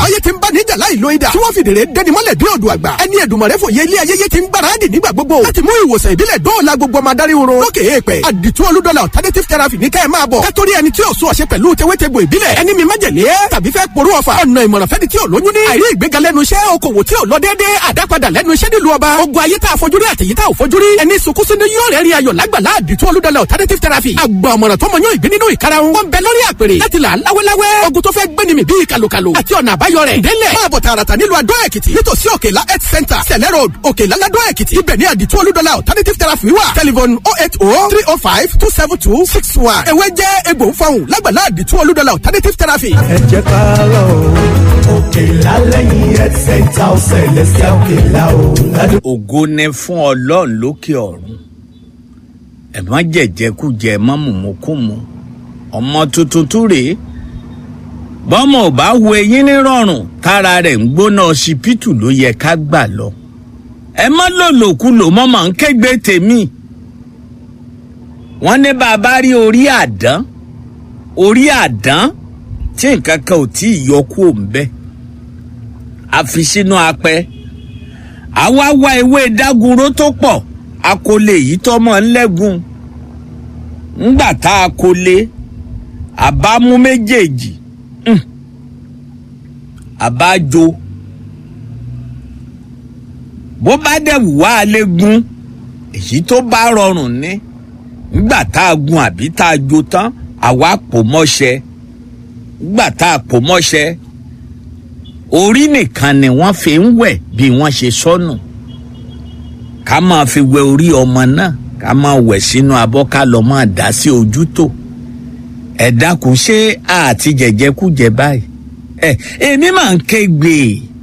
báyé ti ń bá níjà láì lo idà tí wọ́n fi dèrè dẹni mọ́lẹ̀ bí odò àgbà ẹni Èdùmàrè fòye ilé ayẹyẹ ti ń gbáradì nígbà gbogbo láti mú ìwòsàn ìbílẹ̀ dóòlà gbogbo ọmọ adarí oró lókè èèpẹ̀ àdìtú olúdọ́là alternative therapy ní kẹ́ ẹ̀ máa bọ̀ kátórí ẹni tí ò sún ọ̀ṣẹ́ pẹ̀lú tewétegbò ìbílẹ̀ ẹni mi májèlé tàbí fẹ́ porú ọ̀fà ọ̀nà ìmọ̀ràn fẹ́ni tí ò lóyún ní àìrí ìgbéga lẹ́nu iṣẹ́ okòwò tí ò lọ déédéé àdápadà lẹ́nu iṣẹ́ nílùú ọba ogun ayé tá a fojúrí àtẹ̀yí tá ò fojúrí ẹni sunkúnsún ní yóò rẹ́rìn ayọ̀ lágbàlá àdìtú olúdọ́là alternative therapy àgbà ọ̀mọ̀ràn tó mọ yóò ìgbín nínú ìkarahun wọn bẹ lórí àpèrè láti là láwẹ́láwẹ́ ogun tó fẹ́ gbéni mi bíi kàlùkàlù àti ọ̀nà àbáyọ rẹ̀ délẹ̀ máa bọ̀ tààràtà nílùú adó èkìtì nítòsí òkèlá health center sẹ̀lẹ̀ road òkèlá ládó èkìtì ibẹ̀ ní àdìtú olúdọ́là alternative therapy wà telephone oh eight oh three oh five two seven two six one ewé jẹ́ egbò ń fọhùn lágbàlá àdìtú olúdọ́là alternative therapy. ẹ jẹ́ ká lọ òkèlá lẹ́yìn health center ọ̀sẹ̀ lẹ́sẹ̀ òkèlá o ládùúgbò. ògo ni fún ọlọ́run lókè ọ̀run ẹ má jẹ̀jẹ̀kújẹ má mùmúkùmù ọmọ tuntun tún rèé bọ́mọ ò bá wo eyín nírọ̀rùn tára rẹ̀ ń gbóná ọsibítù ló yẹ ká gbà lọ ẹ má lòlòkulò mọ́ màá ń kégbe tèmi wọ́n ní bàbá rí orí àdán orí àdán tí nǹkan kan ò tí ì yọ kú òǹbẹ àfi sínú apẹ àwa wá ewé dágunró tó pọ̀ akólé yìí tọmọ ńlẹ́gùn ńgbà tá a kólé àbámú méjèèjì hmm, àbájọ bó bá dẹ̀ wù wá léegun èyí tó bá rọrùn ní ńgbà tá a gun àbí tá a jó tán àwa pò mọ́ṣẹ́ ńgbà tá a pò mọ́ṣẹ́ orí nìkan ni wọ́n fi ń wẹ̀ bí wọ́n ṣe sọnù ká máa fi wẹ orí ọmọ náà ká máa wẹ̀ sínú abọ́ ká lọ máa dá sí ojú tó ẹ dákun ṣé àti jẹjẹkújẹ báyìí ẹ èmi máa ń kégbe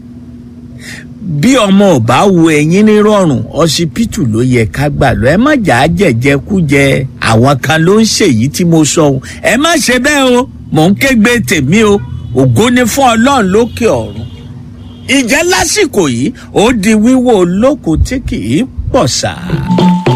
bí ọmọ ò bá wo ẹyin nírọ̀rùn ọsibítù ló yẹ ká gbà lọ ẹ má jà á jẹjẹkújẹ àwọn kan ló ń ṣèyí tí mo sọ ohun ẹ má ṣe bẹ́ẹ̀ o mò ń kégbe tèmi o ògo ni fún ọlọ́run lókè ọ̀run ìjẹ́ lásìkò yìí ó di wíwò olókùn tí kì í pọ̀ sáà.